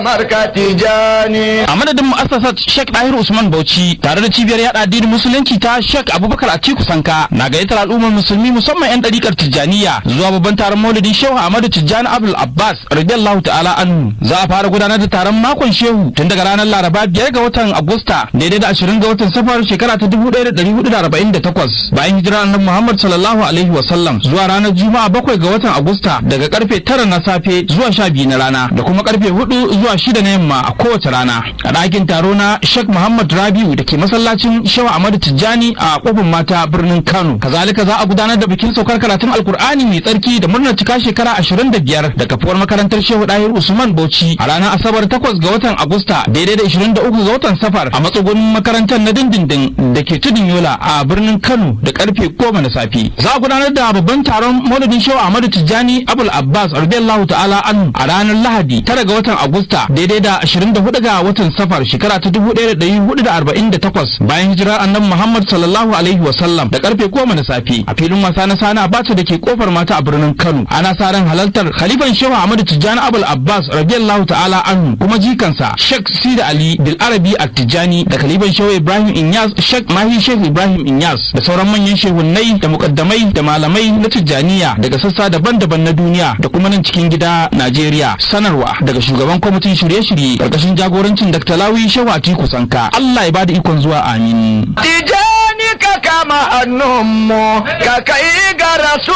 Marka Tijani. a madadin mu'assasar Sheikh Dahir Usman Bauchi tare da cibiyar yada addinin musulunci ta Sheikh Abubakar Atiku Sanka na gayyatar al'ummar musulmi musamman yan dariƙar Tijjaniya zuwa babban taron Maulidin Shehu Ahmadu Tijjani Abdul Abbas radiyallahu ta'ala anhu za a fara gudanar da taron makon Shehu tun daga ranar Laraba biyar ga watan Agusta daidai da ashirin ga watan Safar shekara ta dubu ɗaya da ɗari hudu da arba'in da takwas bayan hijirar annabi Muhammad sallallahu alaihi wa sallam zuwa ranar Juma'a bakwai ga watan Agusta daga karfe tara na safe zuwa sha biyu na rana da kuma karfe hudu zuwa shida na yamma a kowace rana a ɗakin taro na Sheikh Muhammad Rabiu da ke masallacin Shehu Ahmadu Tijjani a kofin mata birnin Kano kazalika za a gudanar da bikin saukar karatun Alkur'ani mai tsarki da murnar cika shekara ashirin da biyar da kafuwar makarantar Shehu Dahir Usman Bauchi a ranar Asabar takwas ga watan Agusta daidai da ishirin da uku ga watan Safar a matsugunin makarantar na dindindin da ke tudun Yola a birnin Kano da karfe goma na safe za a gudanar da babban taron Maulidin Shehu Ahmadu Tijjani Abul Abbas radiyallahu ta'ala anhu a ranar Lahadi tara ga watan Agusta daidai da 24 ga watan Safar shekara ta 1448 bayan hijirar Annabi Muhammad sallallahu alaihi wa sallam da karfe 10 na safe a filin wasa na Sani Abacha da ke kofar mata a birnin Kano ana sa ran halartar Khalifan Shehu Ahmadu Tijjani Abul Abbas radiyallahu ta'ala anhu kuma jikansa Sheikh Sida Ali Bil Arabi At-Tijjani da Khalifan Shehu Ibrahim Inyas Sheikh Mahi Sheikh Ibrahim Inyas da sauran manyan shehunnai da mukaddamai da malamai na Tijjaniya daga sassa daban-daban na duniya da kuma nan cikin gida Najeriya sanarwa daga shugaban kwamitin shirye-shirye karkashin jagorancin Dr. Lawi Shehu Atiku Sanka Allah ya bada ikon zuwa amin Tijani ka kama hannunmu ka kai ga rasu